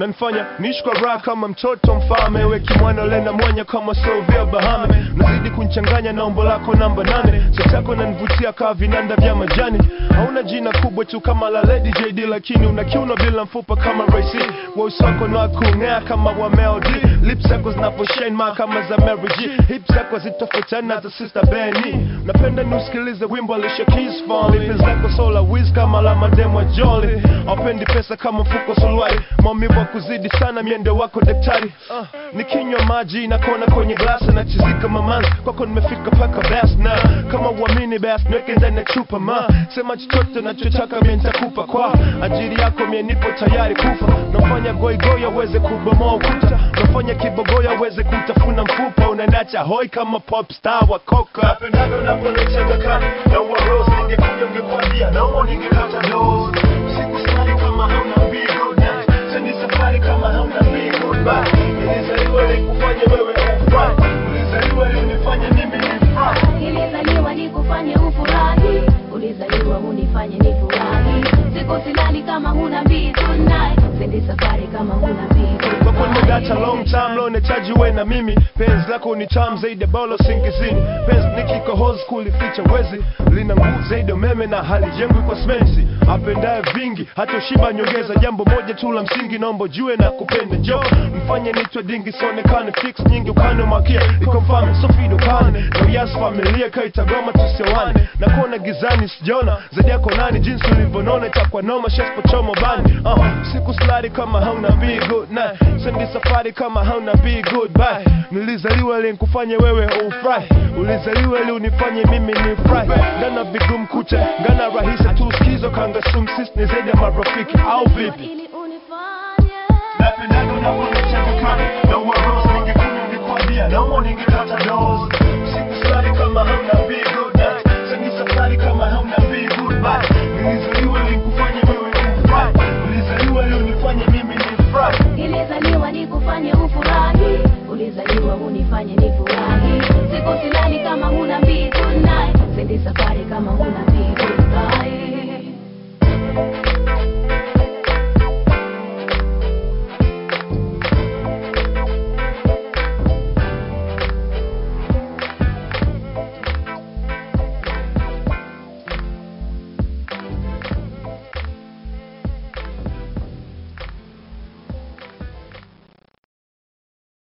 nanifanya niishi kwa raha kama mtoto mfalme we kimwana lena mwanya kama Sylvia Bahame nazidi kunchanganya na umbo lako namba nane chachako nanivutia kaa vinanda vya majani hauna jina kubwa tu kama la Lady JD lakini una kiuno bila mfupa kama Raisi weusi wako ni wa kung'aa kama wa Mel D lips zako zinaposhine ma kama za Mary G hips zako zitofautiana za Sister Benny napenda niusikilize wimbo Alicia Keys Fall lips zako sola wiz kama la mademo Jolly aupendi pesa kama mfuko suruali maumivu wa kuzidi sana miendo wako daktari uh, nikinywa maji nakona kwenye glasi na chizika mamanzi kwako nimefika paka bas na kama uamini bas niweke ndani ya chupa ma sema chochote nachotaka mie nitakupa kwa ajili yako mie nipo tayari kufa nafanya goigoy aweze kubomoa ukuta nafanya kibogoya aweze kutafuna mfupa unanacha hoi kama pop star wa koka napendaga unaponicheka kani na uwa rose ningekuja ungekwambia naomba ningekata dose siku safari kama hauna mbigo na sendi safari kama hauna mbigo ba nilizaliwa nikufanye wewe ufurahi ulizaliwa linifanye mimi nifurahi Nilizaliwa nikufanye ufurahi, ulizaliwa unifanye nifurahi. Siku silali kama huna mbizi tonight, sendi safari kama huna mbizi kwako nimegacha long time lo nahitaji uwe na mimi penzi lako ni tamu zaidi ya bolo singizini penzi nikikohozi kulificha wezi lina nguvu zaidi ya umeme na halijengwi kwa smesi apendaye vingi hata ushiba nyongeza jambo moja tu la msingi naomba jue na kupenda jo mfanye nitwe dingi sionekane fix nyingi ukane makia iko mfame sofido kane na uyas familia kaitagoma tusiwane na kuona gizani sijona zaidi yako nani jinsi ulivyonona itakwa noma shespochomo bani uh, siku slari kama hauna be good night sendi safari kama hauna be goodbye nilizaliwa ili nikufanye wewe ufurahi ulizaliwa ili unifanye mimi nifurahi ndana vigumu kucha ngana rahisi tu skizo kanga sumsis ni zaidi ya marafiki au vipi ili unifanye napendaga unaponicheka kani na uwa rose ningekunywa ningekwambia naomba ningekata dose